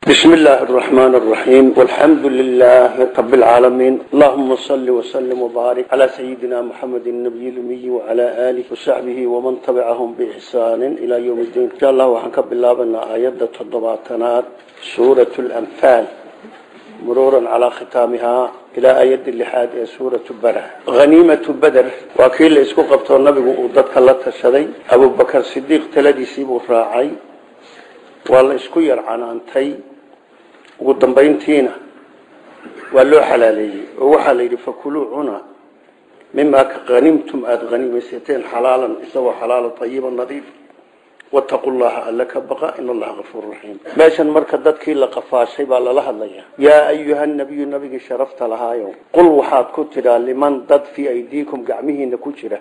بسم الله الرحمن الرحيم والحمد لله رب العالمين اللهم صل وسلم وبارك على سيدنا محمد النبي الأمي وعلى آله وصحبه ومن تبعهم بإحسان إلى يوم الدين إن شاء الله وحنك بالله بنا آيات التضباطنات سورة الأنفال مرورا على ختامها إلى آيات اللحاد سورة بدر غنيمة بدر وكيل اسكو قبطه النبي وضدك الله تشدي أبو بكر الصديق تلدي سيبو راعي waa la isku yar canaantay ugu dambayntiina waa loo xalaaleeyey oo waxaa la yidhi fakuluu cuna mimaa ka hanimtum aada hanimaysateen xalaalan isagoo xalaalo ayiba nadiif wataqu llaha alla ka baqa in allaha afuur raxiim meeshan marka dadkii la qafaashay baa lala hadlaya yaa ayuha nabiyu nabigii sharafta lahaayo qul waxaad ku tidhaa liman dad fii aydiikum gacmihiina ku jira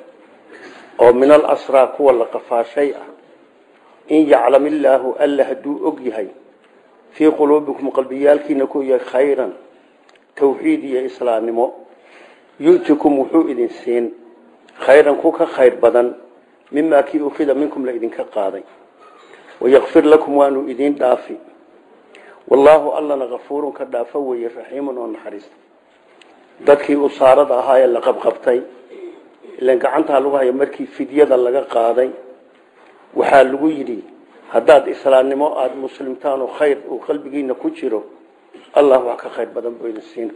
oo min alasraa kuwa la qafaashay ah in yaclam illaahu alla hadduu og yahay fii quluubikum qalbiyaalkiina ku yahay khayran tawxiid iyo islaamnimo yu'tikum wuxuu idin siin khayran ku ka khayr badan mimaa kii ukhida minkum la idinka qaaday wayakfir lakum waanu idiin dhaafi wallaahu allana kafuurun ka dhaafo weeye raxiimun oo naxariista dadkii usaarada ahaa ee la qabqabtay ilan gacantaa lagu haya markii fidyada laga qaaday waxaa lagu yidhi haddaad islaamnimo aada muslimtaan oo khayr uu qalbigiina ku jiro allah wax ka khayr badan buu idin siin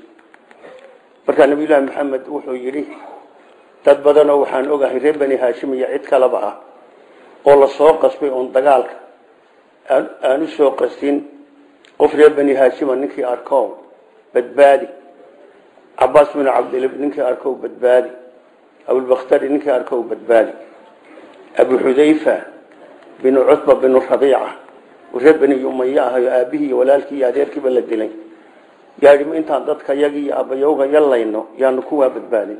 markaa nabiyullaahi maxamed wuxuu yidhi dad badanoo waxaan ogahay reer bani haashim iyo cid kaleba ah oo lasoo qasbay oon dagaalka aan u soo qastin qof reer bani haashima ninkii arkow badbaadi cabaas binu cabdilib ninkii arkow badbaadi abulbakhtari ninkii arkow badbaadi abu xudayfa binu cutba binu rabiica reer beni umaya ahayo aabihii iyo walaalkii iyo adeerkiiba la dilay yaadhi intaan dadka yagii iyo abayowga yalayno yaanu kuwaa badbaadin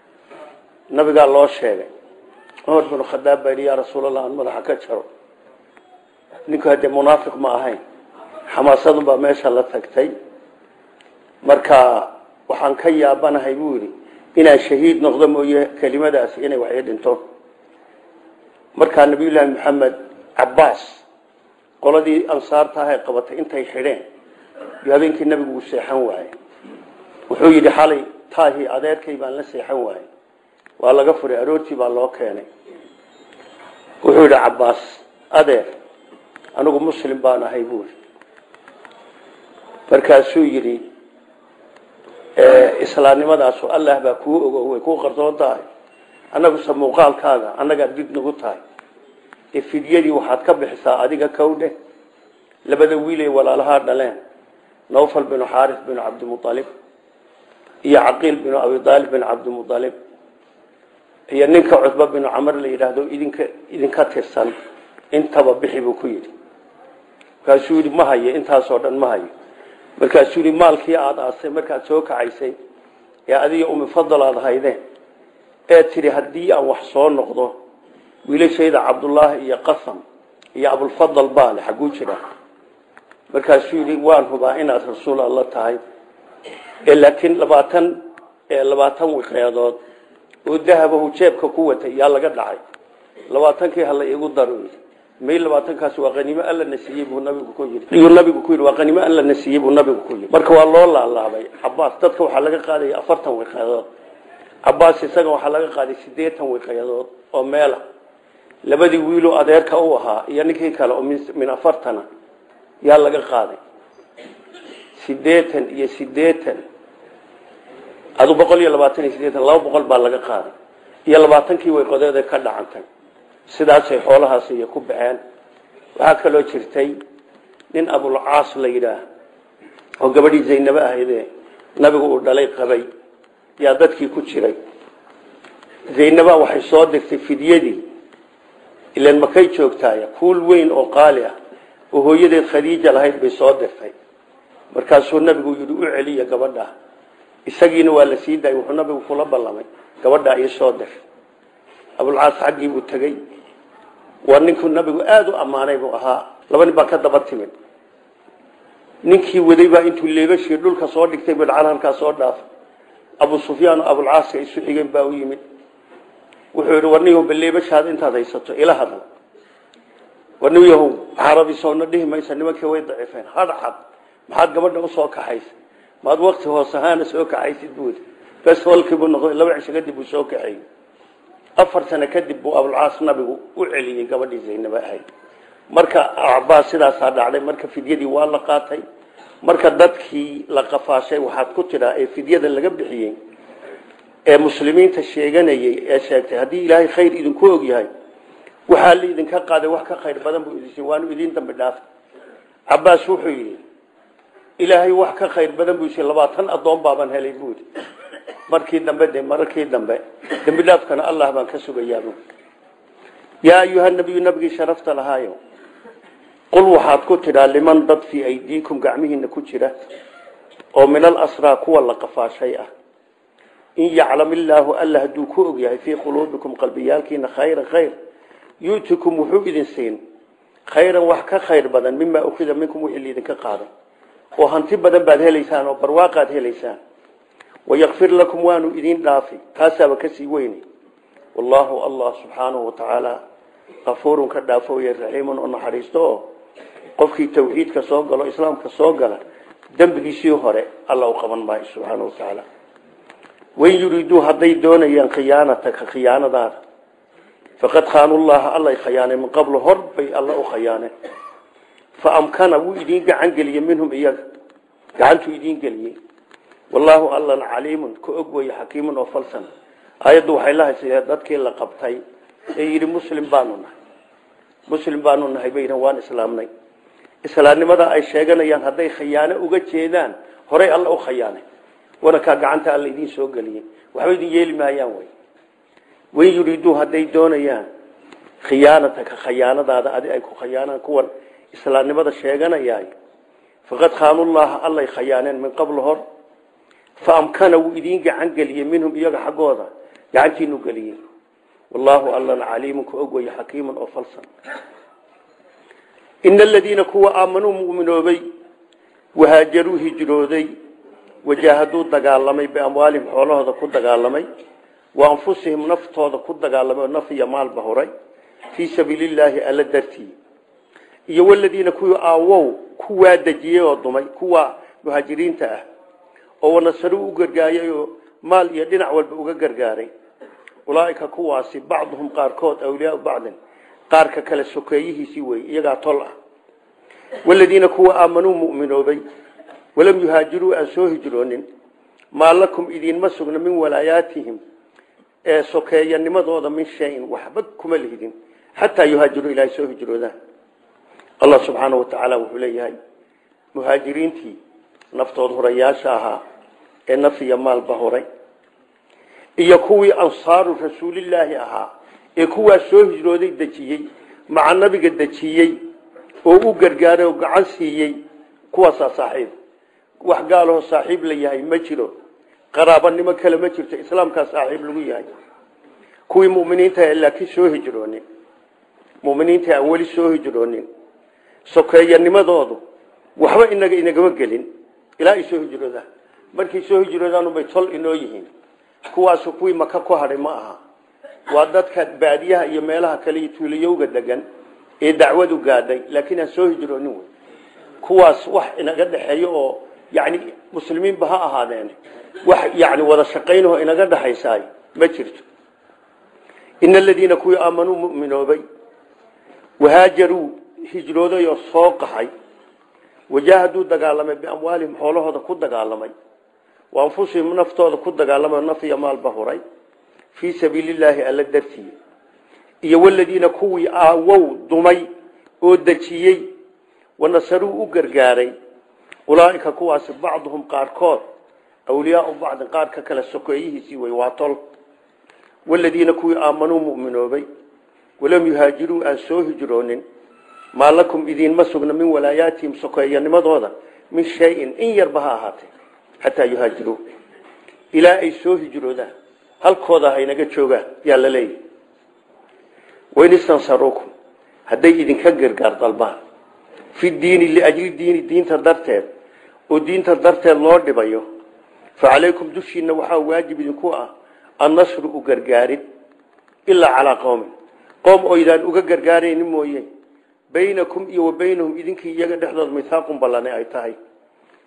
nabigaa loo sheegay cumar binu khadaab baa yidhi yaa rasuulallah aan madaxa ka jaro ninku haddee munaafiq ma ahayn xamaasadunbaa meesha la tagtay marka waxaan ka yaabanahay buu yidhi inaan shahiid noqdo mooye kelimadaasi inay waxii dhinto markaa nabiyullaahi maxamed cabaas qoladii ansaarta ahay qabatay intay xidheen iyo habeenkii nabigu uu seexan waayey wuxuu yidhi xalay taahii adeerkay baan la seexan waayey waa laga furay aroortii baa loo keenay wuxuu yidhi cabaas adeer anigu muslim baan ahay buuri markaasuu yidhi islaamnimadaasu allah baa kuu ogo way kuu qarsoon tahay annaguse muuqaalkaaga annagaad did nagu tahay ee fidyadii waxaad ka bixisaa adiga kowdhe labada wiilay walaalahaa dhaleen nawfal binu xaaris binu cabdimualib iyo caqiil binu abidaalib bin cabdimualib iyo ninka cudba binu camar la yidhaahdo idinka idinka tirsan intaba bixi buu ku yidhi markaasuu yidhi ma hayo intaasoo dhan ma hayo markaasuu yidhi maalkii aada aasay markaad soo kacaysay ee adiga umifadal aada haydeen ee tidhi haddii aan wax soo noqdo wiilashayda cabdullaahi iyo qasam iyo abulfadal baale xagguu jira markaasuu yidhi waan hubaa inaad rasuul alla tahay laakiin labaatan labaatan wiqeedood oo dahabahu jeebka ku watay yaa laga dhacay labaatankii hala igu daro may labaatankaas waa qaniimo alla na siiyey buu nabigu ku yidhi iyuu nabigu ku yidhi waa qaniimo alla na siiyey buu nabigu ku yidhi marka waa loo laalaabay cabaas dadka waxaa laga qaadaya afartan wiqeedood cabaas isaga waxaa laga qaaday sideetan wiqyadood oo meela labadii wiiloo adeerka u ahaa iyo ninkii kale oo min afartana yaa laga qaaday sideetan iyo sideetan adu boqol iyo labaatan iyo sideetan laba boqol baa laga qaaday iyo labaatankii wayqodeeda ka dhacantay sidaasay xoolahaas iyo ku baxeen waxaa kaloo jirtay nin abulcaas la yidhaah oo gabadhii zaynabo ahaydee nabigu uu dhalay qabay yaa dadkii ku jiray zaynaba waxay soo dirtay fidyadii ilan makay joogtaaya kuul weyn oo qaali ah oo hooyadeed khadiija lahayd bay soo dirtay markaasuu nabigu yidhi u celiya gabadha isagiina waa la sii daayay wuxuu nabigu kula ballamay gabadhaa ii soo dir abulcaas xaggii buu tegey waa ninkuu nabigu aada u ammaanay buu ahaa laba nin baa ka daba timid ninkii waday baa intuu leebashii dhulka soo dhigtay bidcal halkaa soo dhaafay abu sufyaan oo abulcaaska isu xigeen baa u yimid wuxuu yidhi warniyahow baleebashaada intaad haysato ila hadal warniyahow carabi soona dhihi maysa nimankii way daciifeen hadhcad maxaad gabadha usoo kaxaysa maad wakti hoos ahaana soo kaxaysid buud bes walkiibuu noqday laba cisho kadib uu soo kaxeeyey afar sano kadib buu abulcaas nabigu u celiyey gabadhii zaynaba ahayd marka cabaas sidaasaa dhacday marka fidyadii waa la qaatay marka dadkii la qafaashay waxaad ku tidhaa ee fidyada laga bixiyey ee muslimiinta sheeganayey ee sheegtay haddii ilaahay khayr idinku og yahay waxaa la idinka qaaday wax ka khayr badan buu idin waanu idiin dambi dhaafay cabaas wuxuu yidhi ilaahay wax ka khayr badan buu yii labaatan addoon baaban helay buudi markii dambe de mararkii dambe dambi dhaafkana allah baan ka sugayaa yaa ayuha nabiyu nabigii sharafta lahaayo qul waxaad ku tidhaa liman dad fii aydiikum gacmihiina ku jira oo min alasraa kuwa la qafaashay ah in yaclam illaahu alla hadduu ku og yahay fii quluubikum qalbiyaalkiina khayra khayr yu'tikum wuxuu idin siin khayran wax ka khayr badan mimaa ukhida minkum wixii liidinka qaaday oo hanti badan baad helaysaan oo barwaaqaad helaysaan wayakfir lakum waanu idin dhaafi taasaaba kasii weyne wallaahu allah subxaanahu watacaala kafuurun ka dhaafooye raxiimun oo naxariisto oo qofkii tawxiidka soo galo islaamka soo gala dembigiisii hore alla u qaban maayo subxaana wa tacaala wain yuriiduu hadday doonayaan khiyaanataka khiyaanadaada faqad khaanullaha allay khayaanay min qablu hor bay alla u khayaaneen fa amkana wuu idiin gacan geliyey minhum iyaga gacantuu idiin geliyey wallaahu allan caliimun ka og weeye xakiimun oo falsan aayaddu waxay la haysayee dadkii la qabtay ee yidhi muslim baanu nahay muslim baanu nahay bay yidhahan waan islaamnay islaamnimada ay sheeganayaan hadday khiyaano uga jeedaan horay alla u khayaanay wanakaa gacanta alla idiin soo geliyey waxba idin yeeli maayaan wey wain yuriiduu hadday doonayaan khiyaanataka khayaanadaada adi ay ku khayaanaan kuwan islaamnimada sheeganayaay faqad khaanullaha allay khayaaneen min qabl hor fa amkana wuu idiin gacan geliyey minhum iyaga xaggooda gacantiinu geliyey wallaahu allana caliimun ka og weye xakiimun oo falsan ina aladiina kuwa aamanuu mu'minoobay wahaajaruu hijrooday wajaahaduu dagaalamay biamwaalihim xoolahooda ku dagaalamay wa anfusihim naftooda ku dagaalamay oo naf iyo maalba horay fii sabiilillaahi alla dartii iyo waladiina kuwii aawow kuwaa dejiyey oo dumay kuwa muhaajiriinta ah oo wanasaruu u gargaayay oo maal iyo dhinac walba uga gargaaray ulaaika kuwaasi bacduhum qaarkood awliyaau bacdin qaarka kale sokeeyihiisii wey iyagaa tol ah waladiina kuwa aamanuu mu'minoobay walam yuhaajiruu aan soo hijroonin maa lakum idiinma sugna min walaayaatihim ee sokeeyanimadooda min shayin waxba kuma lihidin xataa yuhaajiruu ilaahay soo hijroodaan allah subxaana wa tacaala wuxuu leeyahay muhaajiriintii naftood horayaasha ahaa ee naf iyo maalba horay iyo kuwii ansaaru rasuulilaahi ahaa ee kuwaa soo hijrooday dejiyey maca nabiga dejiyey oo u gargaaray oo gacan siiyey kuwaasaa saaxiib wax gaalahoo saaxiib la yahay ma jiro qaraabanimo kale ma jirto islaamkaa saaxiib lagu yahay kuwii muminiinta laakiin soo hijroonin muminiinta aan weli soo hijroonin sokeeyanimadoodu waxba inaga inagama gelin ilaa ay soo hijroodaan markay soo hijroodaanubay tol inoo yihiin kuwaasu kuwii maka ku hadhay ma aha waa dadka baadiyaha iyo meelaha kale iyo tuulayowga degan ee dacwadu gaadhay laakiin aan soo hijroonin wey kuwaas wax inaga dhexeeyo oo yani muslimiinba ha ahaadeen wax yani wada shaqaynahoo inaga dhexaysaay ma jirto ina aladiina kuwii aamanuu muminoobay wahaajaruu hijrooday oo soo qaxay wajaahaduu dagaalamay biamwaalihim xoolahooda ku dagaalamay wa anfusihim naftooda ku dagaalamay naf iyo maalba huray fii sabiilillaahi alla dartii iyo waladiina kuwii aawow dumay oo dejiyey wanasaruu u gargaaray ulaaika kuwaasi bacduhum qaarkood awliyaau bacdin qaarka kale sokeeyihiisii wey waa tol waladiina kuwii aamanuu muminoobay walam yuhaajiruu aan soo hijroonin maa lakum idiinma sugna min walaayaatihim sokeeyanimadooda min shayin in yarba ha ahaatee xataa yuhaajiruu ilaa ay soo hijroodaan halkooda haynaga joogaan yaa la leeyahy wain istansaruukum hadday idinka gargaar dalbaan fi diini liajli diini diinta darteed oo diinta darteed loo dhibayo fa calaykum dushiina waxaa waajib idinku ah annasru u gargaarin ilaa calaa qowmin qoom oydaan uga gargaaraynin mooye baynakum iyo wa baynahum idinkii iyaga dhexdood mithaaqun ballane ay tahay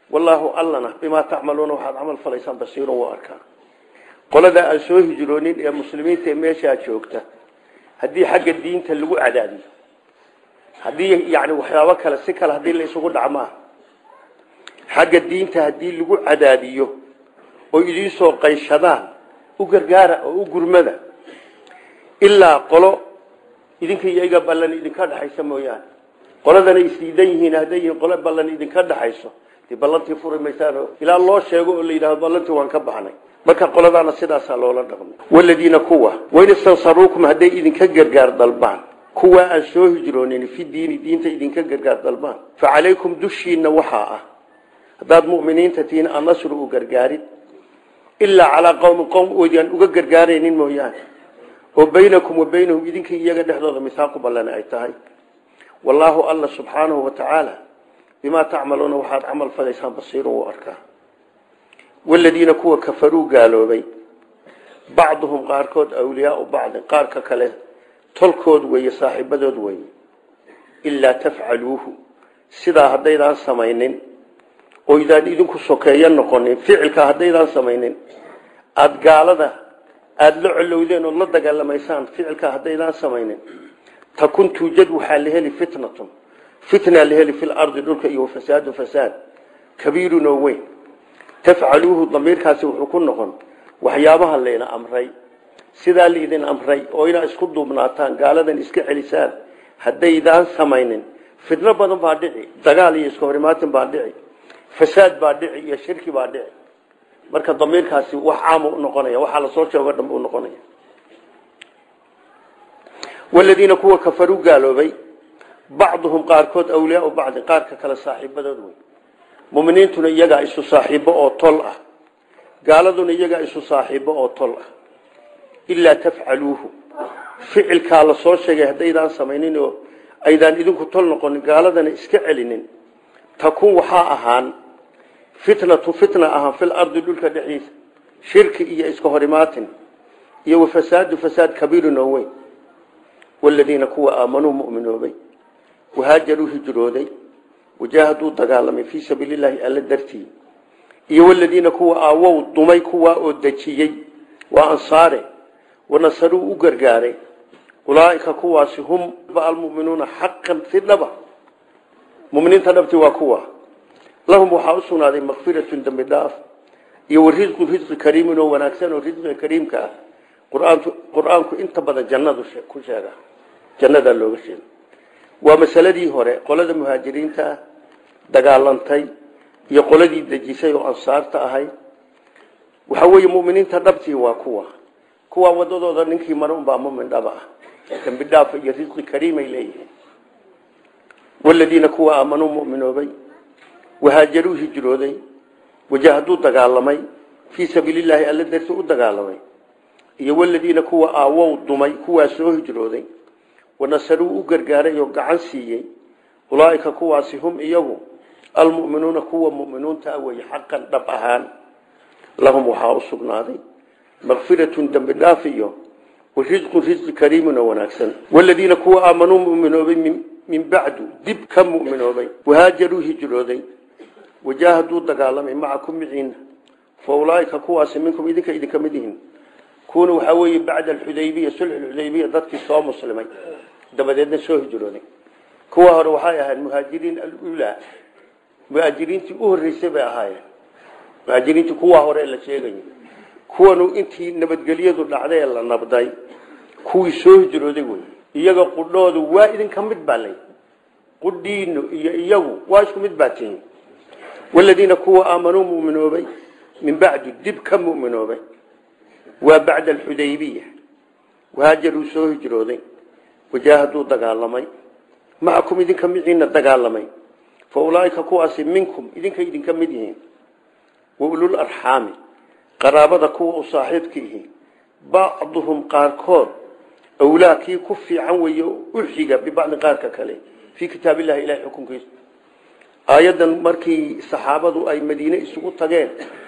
wallaahu allana bimaa tacmaluuna waxaad camal falaysaan basiirun waa arkaa qolada aan soo hijroonin ee muslimiinta ee meeshaa joogta haddii xagga diinta lagu cadaadiyo haddii yani waxyaabo kale si kale haddii la isugu dhacmaa xagga diinta haddii lagu cadaadiyo oo idiinsoo qayshadaan u gargaara oo u gurmada ilaa qolo idinka iyaga ballan idinka dhexaysa mooyaane qoladana isdiidan yihiin hadday yihiin qolo ballan idinka dhexayso dee ballantii furi maysaan ilaa loo sheego oo la yidhahdo ballantii waan ka baxnay marka qoladaana sidaasaa loola dhaqmo waladiina kuwa wain istansaruukum hadday idinka gargaar dalbaan kuwa aan soo hijroonin fi diini diinta idinka gargaar dalbaan fa calaykum dushiina waxaa ah haddaad mu'miniinta tihiin annasru u gargaarid ilaa calaa qowmin qowm oodaan uga gargaaraynin mooyaane oo baynakum wa baynahum idinkii iyaga dhexdooda misaaqu ballan ay tahay wallaahu alla subxaanahu wa tacaala bimaa tacmaluuna waxaad camal falaysaan basiirun wuu arkaa waladiina kuwa kafaruu gaaloobay bacduhum qaarkood awliyaau bacdin qaarka kale tolkood weeye saaxiibadood weeye ilaa tafcaluuhu sidaa haddaydaan samaynin oo idaan idinku sokeeyo noqonin ficilka haddaydaan samaynin aada gaalada aada la colowdeen ood la dagaalamaysaan ficilka haddaydaan samaynin takun tuujad waxaa la heli fitnatun fitnaa la heli fil ardi dhulka iyo fasaadu fasaad kabiirun oo weyn tafcaluuhu damiirkaasi wuxuu ku noqon waxyaabaha layna amray sidaa laydin amray oo inaa isku duubnaataan gaaladan iska celisaan haddaydaan samaynin fitno badan baa dhici dagaal iyo iska horimaatin baa dhici fasaad baa dhici iyo shirki baa dhici marka damiirkaasi wax caam u noqonaya waxaa lasoo sheego dhan u noqonaya waladiina kuwa kafaruu gaaloobay bacduhum qaarkood awliyaau bacdi qaarka kale saaxiibadood wey muminiintuna iyagaa isu saaxiibo oo tol ah gaaladuna iyagaa isu saaxiibo oo tol ah ilaa tafcaluuhu ficilkaa la soo sheegay haddaydaan samaynin oo aydaan idinku tol noqonin gaaladana iska celinin takun waxaa ahaan fitnatu fitna ahaan fil ardi dhulka dhexdiisa shirki iyo iska horimaatin iyo wafasaadu fasaad kabiirun oo weyn waladiina kuwa aamanuu muminoobay wahaajaruu hijrooday wajaahaduu dagaalamay fii sabiili llaahi alla dartii iyo waladiina kuwa aawow dumay kuwaa oo dejiyey waa ansaare wanasaruu u gargaaray ulaaika kuwaasi hum almuminuuna xaqan si dhaba muminiinta dhabti waa kuwa lahum waxaa u sugnaaday makfiratun dembi dhaaf iyo warisqu risqi kariimin oo wanaagsan oo risqiga kariimka ah qur-aantu qur-aanku inta badan jannadu ku sheega jannadaa looga sheega waa masaladii hore qolada muhaajiriinta ah dagaalantay iyo qoladii dejisay oo ansaarta ahayd waxa weeye muminiinta dhabtii waa kuwa kuwa wadadooda ninkii mara unbaa mumin dhaba ah dembi dhaaf iyo risqi kariimay leeyihiin waladiina kuwa aamanuu muminoobay wahaajaruu hijrooday wajahaduu dagaalamay fii sabiilillaahi alla darti u dagaalamay iyo waladiina kuwa aawow dumay kuwaa soo hijrooday wanasaruu u gargaaray oo gacan siiyey ulaaika kuwaasi hum iyagu almuminuuna kuwa muminuunta weye xaqan dhab ahaan lahum waxaa u sugnaaday makfiratun dembi dhaaf iyo warisqun risqi kariimin oo wanaagsan waladiina kuwa aamanuu muminoobay min bacdu dib ka muminoobay wahaajaruu hijrooday wajaahaduu dagaalamay macakum miciina fa ulaaika kuwaasi minkum idinka idinka mid yihiin kuwana waxaa weeye bacda alxudaybiya sulxulxudaybiya dadkii soo muslimay dabadeedna soo hijrooday kuwa hore waxay ahayd muhaajiriin alulaa muhaajiriintii u horreysay bay ahaayeen muhaajiriintii kuwa hore la sheegayo kuwanu intii nabadgelyadu dhacday ee la nabday kuwii soo hijrooday wey iyaga qudhoodu waa idinka mid baa lay qudhiinu iyo iyagu waa isku mid baa tihin waladiina kuwa aamanuu muminoobay min bacdu dib ka muminoobay waa bacda alxudaybiya wahaajaruu soo hijrooday wajaahaduu dagaalamay macakum idinka miciina dagaalamay fa ulaaika kuwaasi minkum idinka idinka mid yihiin wa ulul arxaami qaraabada kuwa u saaxiibka ihi bacduhum qaarkood awlaa kii ku fiican weeye u xiga bibacdin qaarka kale fii kitaab illahi ilahay xukunkiisa aayaddan markii saxaabadu ay madiine isugu tageen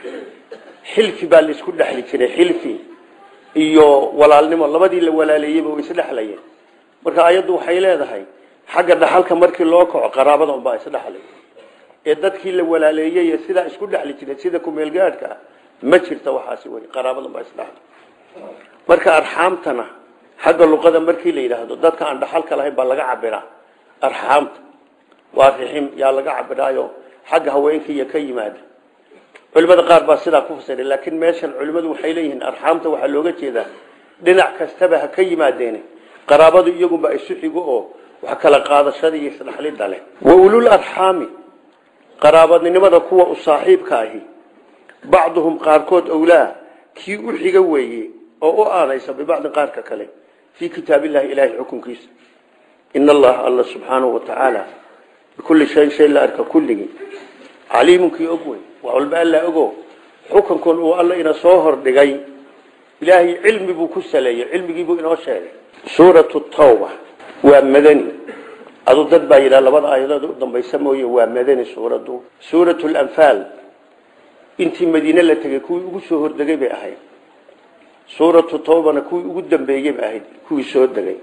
xilfi baa laisku dhexli jiray xilfi iyo walaalnimo labadii la walaaleeyeyba way isdhexlayeen marka aayaddu waxay leedahay xagga dhaxalka markii loo kaco qaraabada unbaa isdhexlay ee dadkii la walaaleeyey ee sidaa isku dhexli jiray sida kumeelgaadhka ma jirta waxaasi wey qaraabadan baa isdhaxla marka arxaamtana xagga luqada markii la yidhaahdo dadka aan dhaxalka lahayn baa laga cabiraa arxaamta waa rixim yaa laga cabiraayo xagga haweenkiiyo ka yimaada culimada qaar baa sidaa ku fasiray laakiin meeshan culimmadu waxay leeyihiin arxaamta waxaa looga jeedaa dhinac kastaba ha ka yimaadeene qaraabadu iyagunba isu xigo oo wax kala qaadashada iyo isdhaxlida leh wa ulul arxaami qaraabadnimada kuwa u saaxiibka ahi bacduhum qaarkood owlaa kii u xiga weeye oo u aanaysa bibacdin qaarka kale fii kitaabillahi ilaahay xukunkiisa in allaha alla subxaanahu wa tacaala bikulli shayin shay la arka kulligii caliimunkii og wey wax walba alla ogo xukunkun uu alla ina soo hordhigay ilaahay cilmi buu ku saleeyey cilmigiibuu inoo sheegay suuratu tawba waa madani adu dad baa yidhaha labada aayadood u dambaysa mooye waa madani suuraddu suuratu lanfaal intii madiine la tegey kuwii ugu soo hordegay bay ahayd suuratu tawbana kuwii ugu dambeeyey bay ahayd kuwii soo degay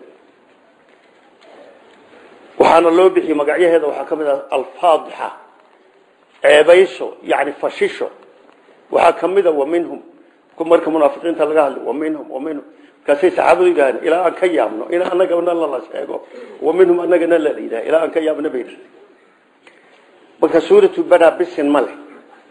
waxaana loo bixiyey magacyaheeda waxaa ka mid ah alfaadixa ceebayso yani fashisho waxaa ka mid a wa minhum marka munaafiqiinta laga hadlay wa minhum wa minhum markaasay saxaabadu yidhahdeen ilaa aan ka yaabno in anagana lala sheego wa minhum anagana la yidhaha ilaa aan ka yaabno bay yidhahdeen marka suuratu baraa bisin ma leh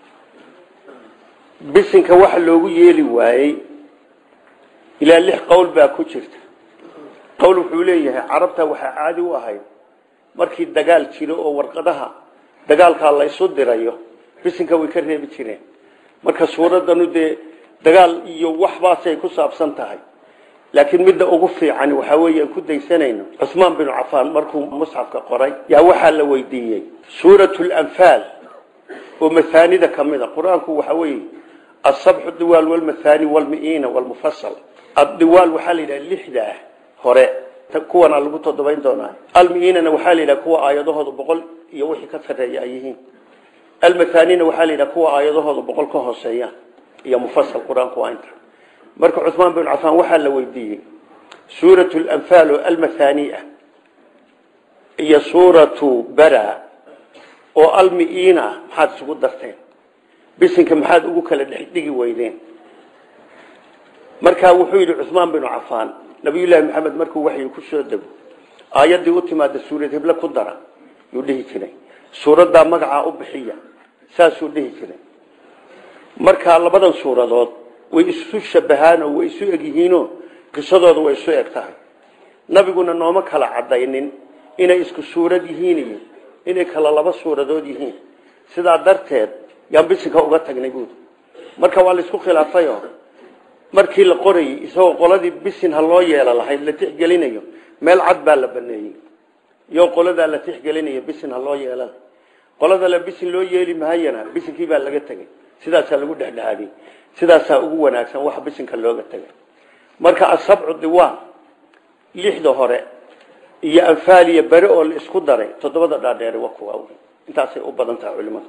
bisinka waxa loogu yeeli waayey ilaa lix qowl baa ku jirta qowl wuxuu leeyahay carabta waxaa caadi u ahayd markii dagaal jiro oo warqadaha dagaalkaa la isu dirayo bisinka way ka reebi jireen marka suuradanu dee dagaal iyo waxbaasay ku saabsan tahay laakiin midda ugu fiican waxaa weeye aan ku daysanayno cusmaan binu cafaan markuu musxafka qoray yaa waxaa la weydiiyey suuratu lanfaal oo mahaanida ka mid a qur-aanku waxa weeye asabxu diwaal walmahaani walmi'iina walmufasal addiwaal waxaa la yidhaha lixdaa hore kuwana lagu todobayn doonaa almiinana waxaa la yidhaha kuwa aayadahooda boqol iyo wixii ka sarreeya ay yihiin almathaanina waxaa la yidhaha kuwa aayadahooda boqol ka hooseeyaan iyo mufasal qur-aanku waa inta marka cuثmaan bin cafaan waxaa la weydiiyey suuratu lanfaal oo almathani ah iyo suuratu bara oo almiina ah maxaad isugu darteen bisinka maxaad ugu kala dhexdhigi weydeen markaa wuxuu yidhi cuثmaan binu cafaan nabiyullaahi maxamed markuu waxyi ku soo dego aayaddii u timaada suurad heble ku dara yuu dhihi jiray suuraddaa magacaa u bixiya saasuu dhihi jiray markaa labadan suuradood way isu shabahaan oo way isu egyihiinoo qisadooda way isu eg tahay nabiguna nooma kala cadaynin inay isku suurad yihiin iyo inay kala laba suuradood yihiin sidaa darteed yaan bisinka uga tagnay buudi marka waa laisku khilaafayo markii la qorayey isagoo qoladii bisin ha loo yeelo lahayd la tixgelinayo meel cad baa la baneeyey iyo qoladaa la tixgelinayo bisin ha loo yeela qolada la bisin loo yeeli mahayana bisinkii baa laga tegey sidaasaa lagu dhexdhexaadiyey sidaasaa ugu wanaagsan waxa bisinka looga tegay marka asabcu diwaan lixda hore iyo anfaal iyo bere oo la isku daray toddobada dhaadheere waa kuwa intaasay u badan tahay culimadu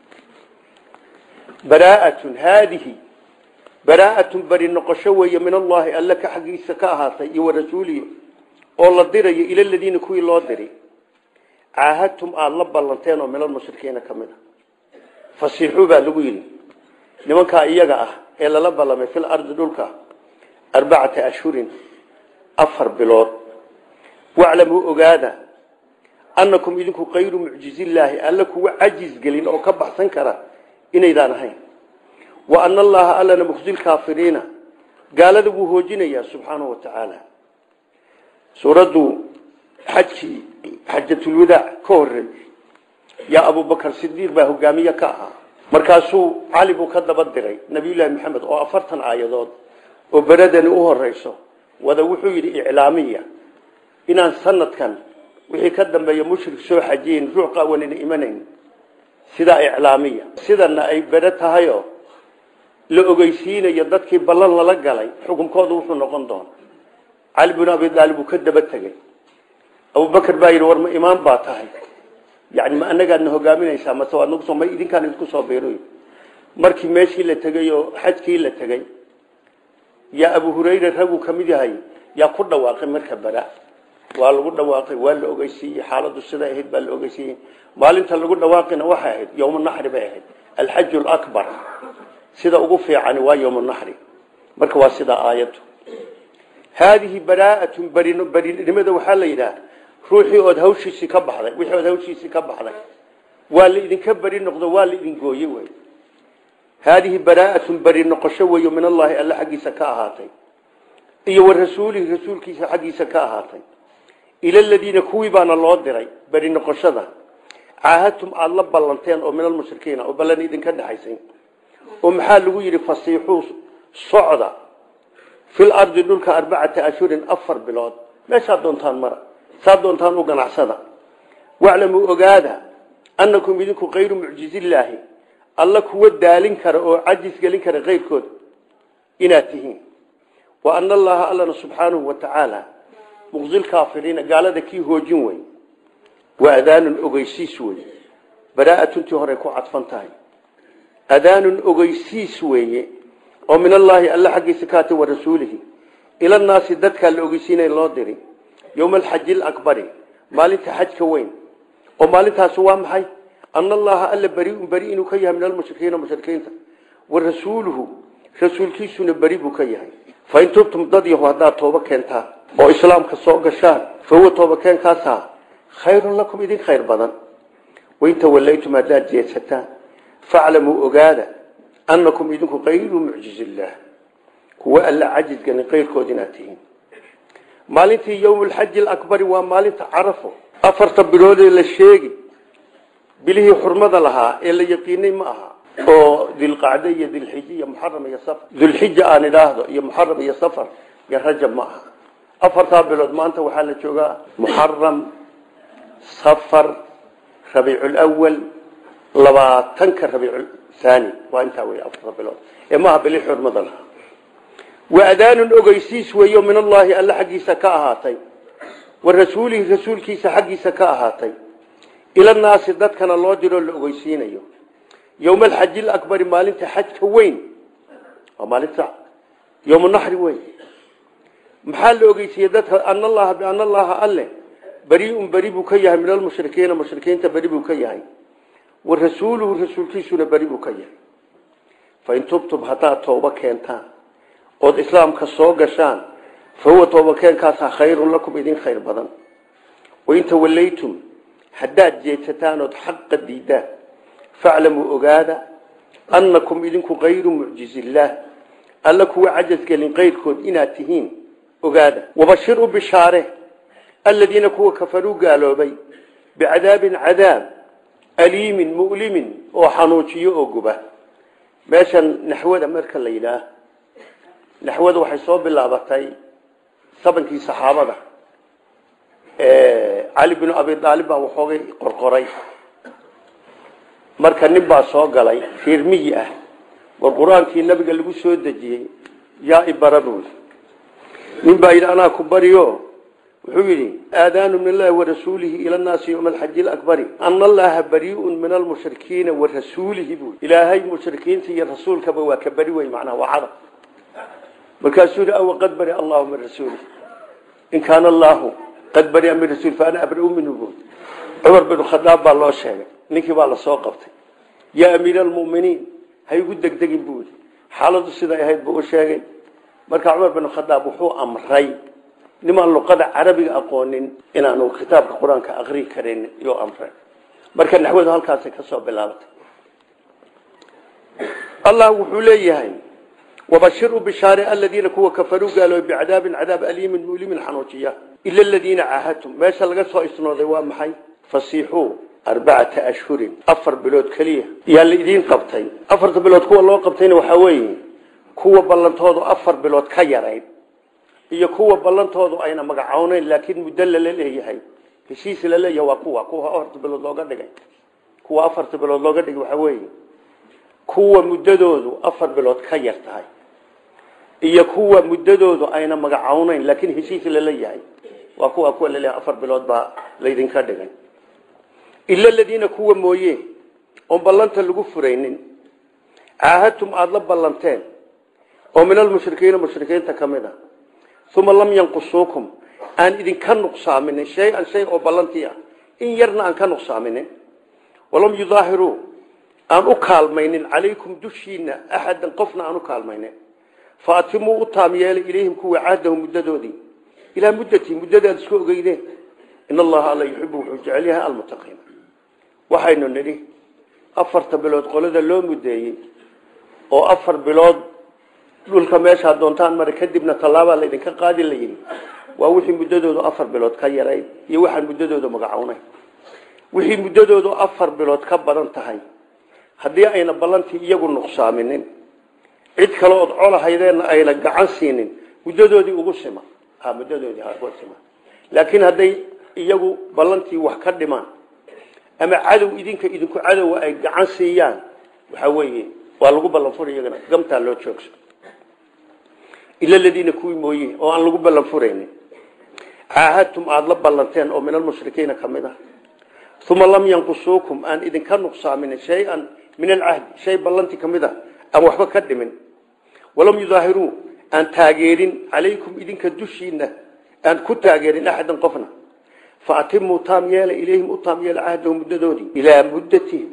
baraaatun haadihi baraaatun beri noqosho weeye min allahi alle ka xaggiisa ka ahaatay iyo warasuulihi oo la dirayo ila ladiina kuwii loo diri caahadtum aada la ballanteen oo minalmushrikiina ka mid a fasiixuu baa lagu yidhi nimankaa iyaga ah ee lala ballamay fil ardi dhulka arbacata ashhurin afar bilood waclamuu ogaada annakum idinku kayru mucjizillaahi alle kuwa cajiz gelin oo ka baxsan kara inaydaan ahayn wa ana allaha allana mukhzi lkaafiriina gaalada wuu hoojinayaa subxaanahu wa tacaala suuraddu xajkii xajatulwadaac ka horey yaa abubakar sidiiq baa hogaamiye ka ahaa markaasuu cali buu ka daba diray nabiyullaahi maxamed oo afartan aayadood oo beradani u horeyso wada wuxuu yidhi iclaamiya inaan sanadkan wixii ka dambeeya mushrik soo xajiyen ruux qaawanina imanayn sidaa iclaamiya sidana ay bere tahayoo la ogeysiinayo dadkii ballan lala galay xukunkoodu wuxuu noqon doona cali bin abi aalib uu ka daba tegey abubakar baa yidhi war ma imaan baa tahay yani ma anagaadna hogaaminaysaa mase waad nagu ma idinkaan idinku soo biiroy markii meeshii la tegey oo xajkii la tegey yaa abu hurayra raguu ka mid yahay yaa ku dhawaaqay marka bara waa lagu dhawaaqay waa la ogeysiiyey xaaladu siday ahayd baa la ogeysiiyey maalinta lagu dhawaaqina waxay ahayd yowma naxri bay ahayd alxaju lakbar sida ugu fiicani waa yowma naxri marka waa sidaa aayaddu haadihi baraaatun berinimada waxaa la yidhaha ruuxii ood hawshiisii ka baxday wixii ood hawshiisii ka baxday waa la idinka beri noqdo waa la idin gooye wey haadihi baraaatun beri noqosho weeyo min allaahi alle xaggiisa ka ahaatay iyo wa rasuulihi rasuulkiisa xaggiisa ka ahaatay ila ladiina kuwii baana loo diray beri noqoshada caahadtum aada la ballanteen oo min almushrikiina oo ballan idinka dhexaysay oo maxaa lagu yidhi fasiixuu socda fil ardi dhulka arbacata ashhurin afar bilood meeshaad doontaan mara saad doontaan u ganacsada waclamuu ogaada annakum idinku kayru mucjizillaahi alla kuwa daalin kara oo cajis gelin kara keyrkood inaad tihiin wa ana allaha allana subxaanahu wa tacaala muqzilkaafiriina gaalada kii hoojin wey waa adaanun ogeysiis wey baraatuntii horey ku cadfan tahay adaanun ogeysiis weeye oo min allaahi alla xaggiisa kaatay wa rasuulihi ilanaasi dadkaa la ogeysiinay loo diri yowma alxaji alakbari maalinta xajka weyn oo maalintaasi waa maxay ana allaha alla beriun beri inuu ka yahay min almushrikiina mushrikiinta wa rasuuluhu rasuulkiisuna beri buu ka yahay fain tubtum dad yahu haddaad tooba keentaan oo islaamka soo gashaan fahuwa toobakeenkaasa khayrun lakum idin khayr badan wain tawallaytum haddaad jeedsataan faclamuu ogaada annakum idinku kayru mucjizillaah kuwa alla cajisgani kayrkood inaad tihiin maalintii yowmulxaji alakbari waa maalinta carafo afarta biloodee la sheegi bilihii xurmada lahaa ee la yaqiinay ma aha oo dilqacde iyo dilxij iyo muxaram iyo safar dulxija aan idhaahdo iyo muxaram iyo safar iyo rajab ma aha afartaa bilood maanta waxaa la joogaa muxaram safar rabiiculwal labaatanka rabiiculthani waa intaa wey afarta bilood ee maaha bili xurmada lahaa wa adaanun ogeysiis weeyo min allaahi alla xaggiisa ka ahaatay wa rasuulihi rasuulkiisa xaggiisa ka ahaatay ilanaasi dadkana loo diroo la ogeysiinayo yowma alxaji alakbari maalinta xajka weyn waa maalinta yowma naxri weyn maxaa la ogeysiiyey dadka ana allaha biana allaha alle beriun beri buu ka yahay min almushrikiina mushrikiinta beri buu ka yahay wa rasuuluhu rasuulkiisuna beri buu ka yahay fain tubtum haddaad tooba keentaan ood islaamka soo gashaan fa huwa toobakeenkaasaa khayrun lakum idin khayr badan wain tawallaytum haddaad jeedsataan ood xaqa diidaan faclamuu ogaada annakum idinku kayru mucjizillaah alla kuwa cajasgelin kayrkood inaad tihiin ogaada wabashir u bishaare aladiina kuwa kafaruu gaaloobay bicadaabin cadaab aliimin mu'limin oo xanuujiyo oo guba meeshan naxwada marka la yidhaah naxwada waxay soo bilaabatay sabankii saxaabada cali binu abi aalib baa waxoogay qorqoray marka nin baa soo galay reer miyi ah war qur-aankii nabiga lagu soo dejiyey yaa ibara buuli nin baa yidhi anaa ku bariyo wuxuu yidhi aadaanu min allahi warasuulihi ila naasi yowma alxaji alakbari ana allaha bariiun min almushrikiina wa rasuulihi buuli ilaahay mushrikiinta iyo rasuulkaba waa ka beri wey macnaha waa cadab markaasuu yidhi awa qad bari allahu min rasuulihi in kaana allahu qad baria min rasuuli fa ana abrau minhu buuli cumar bin khadaab baa loo sheegay ninkii baa lasoo qabtay yaa amiir almuminiin ha igu degdegin buu yidhi xaaladu siday ahayd buu u sheegay marka cumar bin khadaab wuxuu amray nimaan luqada carabiga aqoonin inaanu kitaabka qur-aanka aqrii karin iyuu amray marka naxwadu halkaasay ka soo bilaabatay allah wuxuu leeyahay wabashiru bishaare aladiina kuwa kafaruu gaaloobay bicadaabin cadaab aliimin mulimin xanuujiya ila aladiina caahadtum meesha laga soo isnooday waa maxay fasiixuu arbacata ashhurin afar bilood keliya yaa la idiin qabtay afarta bilood kuwa loo qabtayna waxaa weeye kuwa ballantoodu afar bilood ka yarayd iyo kuwa ballantoodu ayna magacooneyn laakiin muddo lala leeyahay heshiis la leeyahay waa kuwa kuwa afarta bilood looga dhigay kuwa afarta bilood looga dhigay waxaa weeye kuwa muddadoodu afar bilood ka yar tahay iyo kuwa muddadoodu ayna magacooneyn laakiin heshiis lala yahay waa kuwa kuwa laleeyahay afar bilood baa laydinka dhigay ila aladiina kuwa mooye oon ballanta lagu furaynin caahadtum aada la ballanteen oo min almushrikiina mushrikiinta ka mid a uma lam yanqusuukum aan idinka nuqsaaminin shay-an shay oo ballantii ah in yarna aan ka nuqsaaminin walam yudaahiruu aan u kaalmaynin calaykum dushiina axadan qofna aan u kaalmaynin fa atimuu u taam yeelay ilayhim kuwa cahdahum muddadoodii ilaa muddatii muddadaad isku ogeydeen in allaha alla yuxibu wuxuu jecel yahay almuttaqiin waxaynu nidhi afarta bilood qolada loo muddeeyey oo afar bilood dhulka meeshaa doontaan mara kadibna tallaabaa laydinka qaadi la yidhi waa wixii muddadoodu afar bilood ka yarayd iyo waxaan muddadooda magacownay wixii muddadoodu afar bilood ka badan tahay haddii ayna ballantii iyagu nuqsaaminin cid kale ood colahaydeenna ayna gacan siinin muddadoodii ugu sima ha muddadoodii ugu sima laakiin hadday iyagu ballantii wax ka dhimaan ama cadow idinka idinku cadowa ay gacan siiyaan waxa weeye waa lagu ballan furi iyagana gamtaa loo joogso ila aladiina kuwii mooye oo aan lagu ballan furaynin caahadtum aada la ballanteen oo min almushrikiina ka mid ah uma lam yanqusuukum aan idinka nuqsaaminin shay-an min alcahdi shay ballantii ka mid ah aan waxba ka dhimin walam yudaahiruu aan taageerin calaykum idinka dushiina aan ku taageerin axadan qofna fa atimuu taam yeela ilayhim u taam yeela cahdahum muddadoodii ilaa muddatihim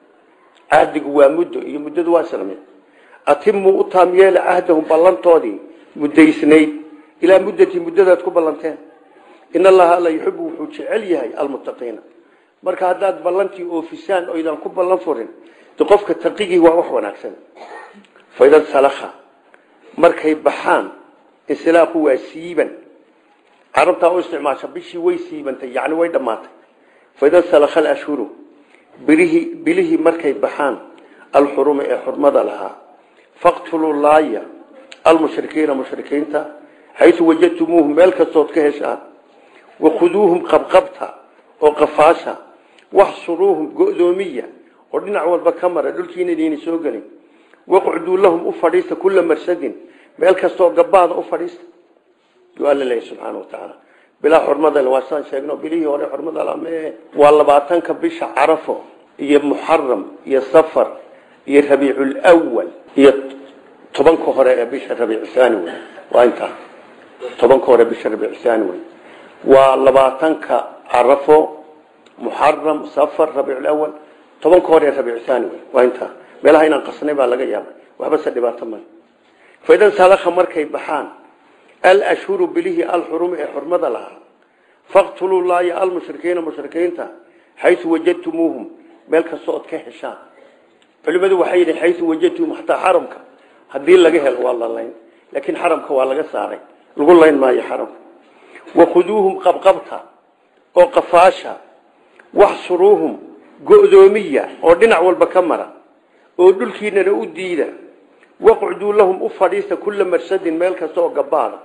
cahdigu waa muddo iyo muddadu waa islamid atimuu u taam yeela cahdahum ballantoodii muddaysnayd ilaa muddatii muddadaad ku ballanteen in allaha alla yuxibu wuxuu jecel yahay almuttaqiina marka haddaad ballantii oofisaan oydaan ku ballan furin de qofka taqigii waa wax wanaagsan faida salakha markay baxaan insilaaqu waa siiban carabtaa u isticmaasha bishii way siibantay yani way dhammaatay faida salakha alashhuru bilihii bilihii markay baxaan alxuruma ee xurmada lahaa faqtuluu laaya almushrikiina mushrikiinta xaysu wajadtumuuhum meel kastood ka heshaan wakhuduuhum qabqabta oo qafaasha waxsuruuhum go-doomiya oo dhinac walba ka mara dhulkiina idayna soo gelin waqcduu lahum u fadhiista kula marsadin meel kastooo gabaada u fadhiista yuu alla leeyahy subxaana wa tacaala bilaa xurmadale waa saan sheegno bilihii hore xurmada lame waa labaatanka bisha carafo iyo muxaram iyo safar iyo rabiiculwal iyo tobanka hore ee bisha rabiicsaani wey waa intaa tobanka hore bisha rabiicsaani wey waa labaatanka carafo muxaram safar rabiiculawal tobanka hore ee rabiicsaani wey waa intaa meelaha inaan qasnay baa laga yaabay waxba se dhibaato male faidan salakha markay baxaan alashhuru bilihii alxurumi ee xurmada lahaa faqtuluu laaya almushrikiina mushrikiinta xaysu wajadtumuuhum meel kasta ood ka heshaan culimadu waxay yidhi xaysu wajadtumuhum hataa xaramka haddii laga helo waa la layn laakiin xaramka waa laga saaray lagu layn maayo xaramka wakhuduuhum qabqabta oo qafaasha waxsuruuhum go-doomiya oo dhinac walba ka mara oo dhulkiinana u diida waqcduu lahum u fadhiista kula marsadin meel kasta oo gabaada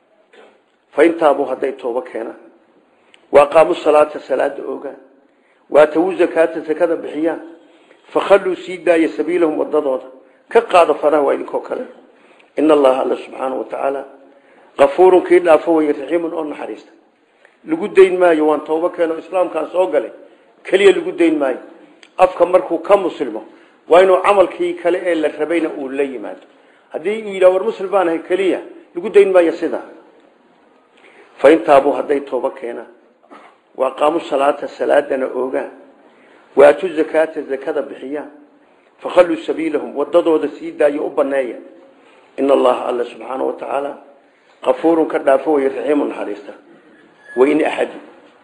faintaabuu hadday toobo keenaan waaqaamu salaata salaada ogaan waatawu zakaata zakada bixiyaan fakhalluu sii daaya sabiilahum wadadooda ka qaado faraha waa idinkoo kale in allaha alla subxaana wa tacaala kafuurun kii dhaafo weye raxiimun oo naxariista lagu dayn maayo waan toobo keeno islaamkaan soo galay keliya lagu dayn maayo afka markuu ka muslimo waa inuu camalkii kale ee la rabayna uu la yimaado haddii uu yidhah war muslim baan ahay keliya lagu dayn maayo sidaa faintaabuu hadday toobo keenaan waaqaamu salaata salaadana oogaan waatu zakaata zakada bixiyaan fakhalluu sabiilahum wadadooda sii daayo u baneeya in allaha alla subxaana wa tacaala kafuurun ka dhaafo way raxiimu naxariista wain axadu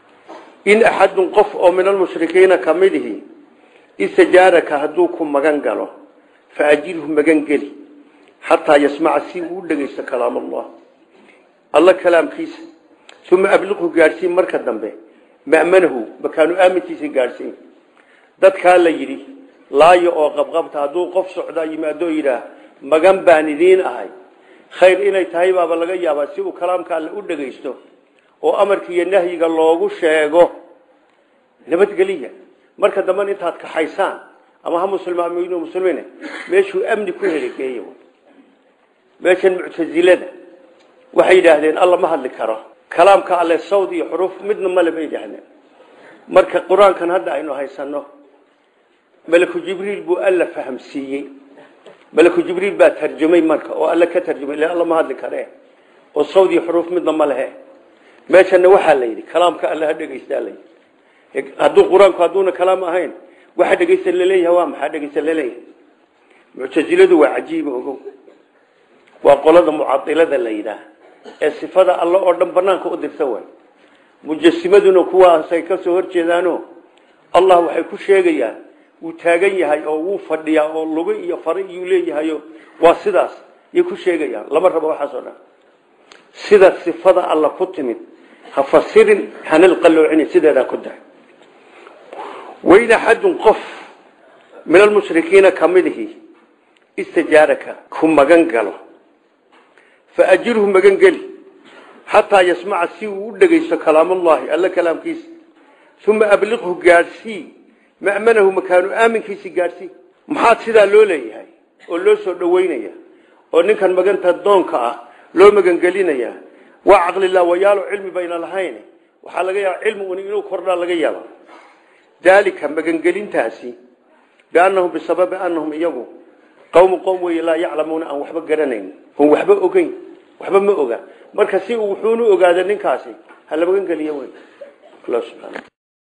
in axadun qof oo min almushrikiina kamidihi istajaaraka hadduu ku magan galo faajirhu magan geli xataa yasmaca si uu u dhegeysto kalaam allah alla kalaamkiisa uma abliqhu gaadhsiin marka dambe ma'manahu makaanu aaminkiisa gaadhsiin dadkaa la yidhi laayo oo qabqabta hadduu qof socdaa yimaadoo yidhaah magan baan idiin ahay khayr inay tahay baaba laga yaabaa si uu kalaamka alle u dhegaysto oo amarka iyo nahyiga loogu sheego nabadgeliya marka dambena intaad kaxaysaan ama ha muslimiin muslimiin meeshuu amni ku heli geeyo meeshan muctazilada waxay yidhaahdeen alla ma hadli karo kalaamka alle sawd iyo xuruuf midna male bay yidhaahdeen marka qur-aankan hadda aynu haysano malaku jibriil buu alla fahamsiiyey malaku jibriil baa tarjumay marka oo alle ka tarjumay ila alla ma hadli kare oo sawd iyo xuruuf midna ma lehe meeshana waxaa la yidhi kalaamka alle ha dhegaystaa la yidhi hadduu qur-aanku hadduuna kalaam ahayn waxa dhegaysta laleeyahay waa maxaa dhegaysta laleeyahay muctasiladu waa cajiiba ogow waa qolada mucadilada la yidhaah ee sifada alle oo dhan banaanka u dirta way mujasimaduna kuwaasay ka soo horjeedaano allah waxay ku sheegayaan wuu taagan yahay oo wuu fadhiyaa oo lugo iyo fare iyuu leeyahayo waa sidaas yay ku sheegayaan lama rabo waxaas oo dhan sida sifada alla ku timid ha fasirin hanal qalloocini sideedaa ku dax wain axadun qof min almushrikiina kamidihi istajaaraka ku magan galo faajirhu magan geli xataa yasmaca si uu u dhegaysto kalaamallahi alla kalaamkiisa uma abliqhu gaadhsii ma'manahu makaanu aaminkiisi gaadhsii maxaad sidaa loo leeyahay oo loo soo dhoweynaya oo ninkan maganta doonka ah loo magangelinaya waa caqlilaa wayaalo cilmi bayna lahayn waxaa laga yaaba cilmi un inuu kordhaa laga yaaba daalika magangelintaasi biannahum bisababi annahum iyagu qowmu qowm wey laa yaclamuuna aan waxba garanayn on waxba ogeyn waxba ma oga marka si uu wuxuunu ogaada ninkaasi ha la magangeliyo wey